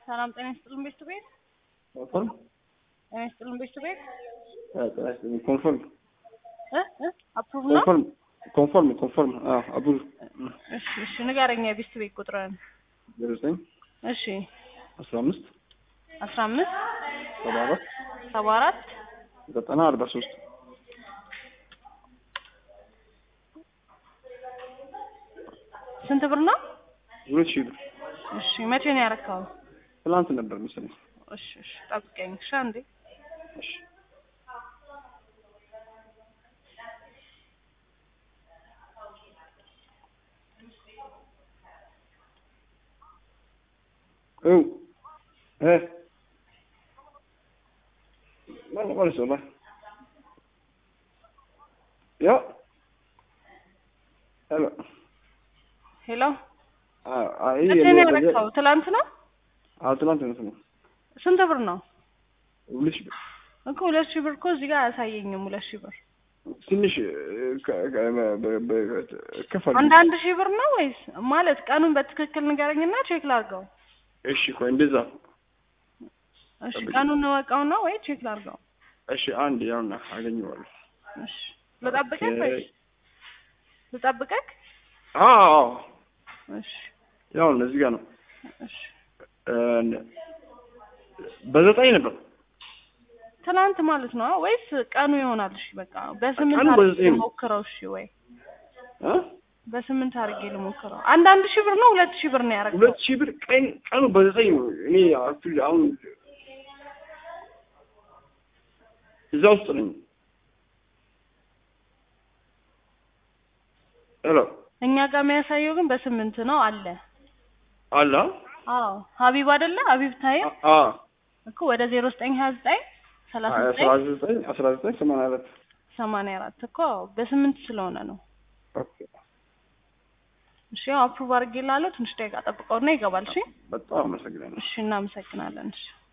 ሰላም ጤና ይስጥልን ቤት ቤት ኮንፈርም ጤና ይስጥልን ቤት ቤት ኮንፈርም እ እ አፕሩቭ ነው። ኮንፈርም ኮንፈርም ኮንፈርም አቡር እሺ እሺ ንገረኛ የቤት ቤት ቁጥርን። ዜሮ ዘጠኝ እሺ አስራ አምስት አስራ አምስት ሰባ አራት ሰባ አራት ዘጠና አርባ ሶስት ስንት ብር ነው? ሁለት ሺህ ብር እሺ መቼ ነው ያረካው? ትላንት ነበር መሰለኝ። እሺ እሺ ጠብቀኝ እሺ አንዴ እሺ እው እ ማን ማለት ነው? ያ ሄሎ ሄሎ አይ መቼ ነው ያረካው? ትላንት ነው? አዎ ትላንት ነው። ስንት ብር ነው? ሁለት ሺህ ብር እኮ ሁለት ሺህ ብር እኮ እዚህ ጋር አያሳየኝም። ሁለት ሺህ ብር ትንሽ ከፈል አንድ አንድ ሺህ ብር ነው ወይስ ማለት ቀኑን በትክክል ንገረኝና ቼክ ላድርገው። እሺ ቆይ እንደዛ እሺ ቀኑን እንወቀው ነው ወይ ቼክ ላድርገው? እሺ አንድ ያውና አገኘዋለሁ። እሺ ልጠብቅህ ወይስ ልጠብቅህ? አዎ እሺ ያው እዚህ ጋር ነው። እሺ በዘጠኝ ነበር ትናንት ማለት ነው ወይስ ቀኑ ይሆናል? እሺ በቃ በስምንት ቀኑ አድርጌ በዘጠኝ ነው። ልሞክረው። እሺ ወይ እ በስምንት አድርጌ ልሞክረው። አንድ አንድ ሺህ ብር ነው ሁለት ሺህ ብር ነው ያደረገው? ሁለት ሺህ ብር ቀን ቀኑ በዘጠኝ ነው። እኔ አክቹዋሊ አሁን እዛ ውስጥ ነኝ። ሄሎ እኛ ጋር የሚያሳየው ግን በስምንት ነው አለ። አላ አዎ ሀቢብ አይደለ? ሀቢብ ታዬ አ እኮ ወደ ዜሮ ዘጠኝ ሀያ ዘጠኝ ሰላሳ አስራ ዘጠኝ ዘጠኝ አስራ ዘጠኝ ሰማንያ አራት ሰማንያ አራት እኮ በስምንት ስለሆነ ነው። ኦኬ እሺ ያው አፕሩቭ አድርጌ ላለው ትንሽ ደቂቃ ጠብቀውና ይገባል። እሺ በጣም አመሰግናለሁ። እሺ እናመሰግናለን። እሺ